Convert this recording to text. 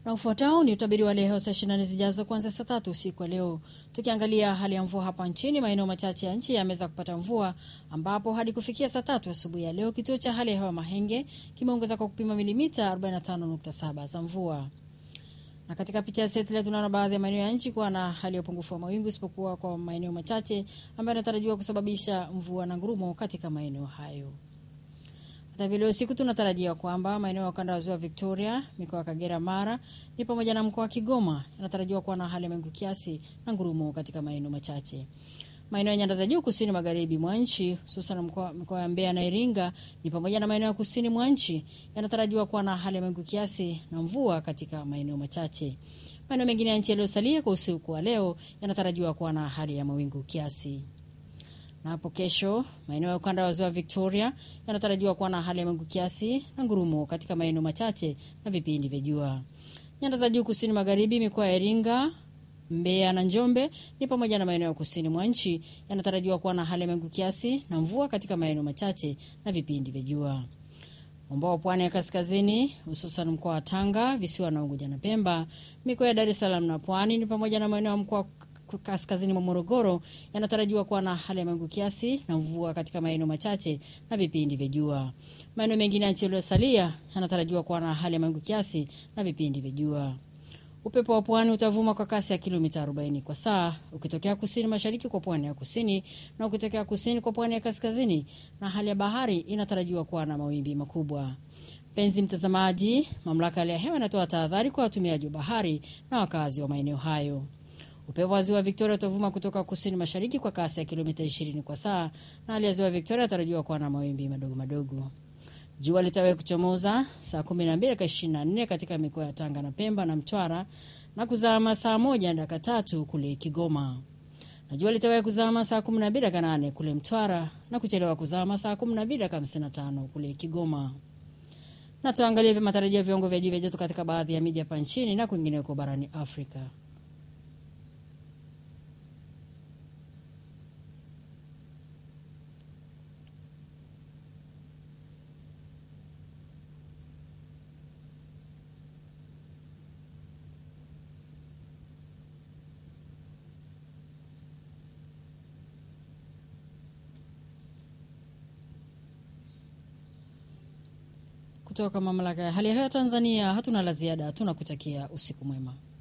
Na ufuatao ni utabiri wa leo saa 24 zijazo kuanzia saa tatu usiku wa leo. Tukiangalia hali ya mvua hapa nchini, maeneo machache ya nchi yameweza kupata mvua, ambapo hadi kufikia saa tatu asubuhi ya leo kituo cha hali ya hewa Mahenge kimeongeza kwa kupima milimita 45.7 za mvua. Na katika picha ya satellite tunaona baadhi ya maeneo ya nchi kuwa na hali ya upungufu wa mawingu isipokuwa kwa maeneo machache ambayo yanatarajiwa kusababisha mvua na ngurumo katika maeneo hayo. Hata vile usiku tunatarajia kwamba maeneo ya ukanda wa ziwa Victoria, mikoa ya Kagera, Mara ni pamoja na mkoa wa Kigoma yanatarajiwa kuwa na hali ya mawingu kiasi na ngurumo katika maeneo machache. Maeneo ya nyanda za juu kusini magharibi mwa nchi hususan mikoa ya Mbeya na Iringa ni pamoja na maeneo ya kusini mwa nchi yanatarajiwa kuwa na hali ya mawingu kiasi na mvua katika maeneo machache. Maeneo mengine ya nchi yaliyosalia kwa usiku wa leo yanatarajiwa kuwa na hali ya mawingu kiasi na hapo kesho maeneo ya ukanda wa ziwa Victoria yanatarajiwa kuwa na hali ya mawingu kiasi na ngurumo katika maeneo machache na vipindi vya jua. Nyanda za juu kusini magharibi, mikoa ya Iringa, Mbeya na Njombe ni pamoja na maeneo ya kusini mwa nchi yanatarajiwa kuwa na hali ya mawingu kiasi na mvua katika maeneo machache na vipindi vya jua. Ambao pwani ya kaskazini hususan mkoa wa Tanga, visiwa na Unguja na Pemba, mikoa ya Dar es Salaam na Pwani ni pamoja na maeneo ya mkoa kaskazini mwa Morogoro yanatarajiwa kuwa na hali ya mawingu kiasi na mvua katika maeneo machache na vipindi vya jua. Maeneo mengine ya nchi yaliyosalia yanatarajiwa kuwa na hali ya mawingu kiasi na vipindi vya jua. Upepo wa pwani utavuma kwa kasi ya kilomita 40 kwa saa ukitokea kusini mashariki kwa pwani ya kusini na ukitokea kusini kwa pwani ya kaskazini, na hali ya bahari inatarajiwa kuwa na mawimbi makubwa. Mpenzi mtazamaji, mamlaka ya hali ya hewa inatoa tahadhari kwa watumiaji wa bahari na wakazi wa maeneo hayo. Upepo wa ziwa Victoria utavuma kutoka kusini mashariki kwa kasi ya kilomita 20 kwa saa, na hali ya ziwa Victoria inatarajiwa kuwa na mawimbi madogo madogo. Jua litawahi kuchomoza saa 12 dakika 24 katika mikoa ya Tanga na Pemba na Mtwara na kuzama saa moja dakika tatu kule Kigoma, na jua litawahi kuzama saa 12 dakika 8 kule Mtwara na kuchelewa kuzama saa 12 dakika 55 kule Kigoma. Na tuangalie matarajio ya viwango vya juu vya joto katika baadhi ya miji hapa nchini na kwingineko barani Afrika. Kutoka mamlaka ya hali ya hewa Tanzania, hatuna la ziada, tunakutakia usiku mwema.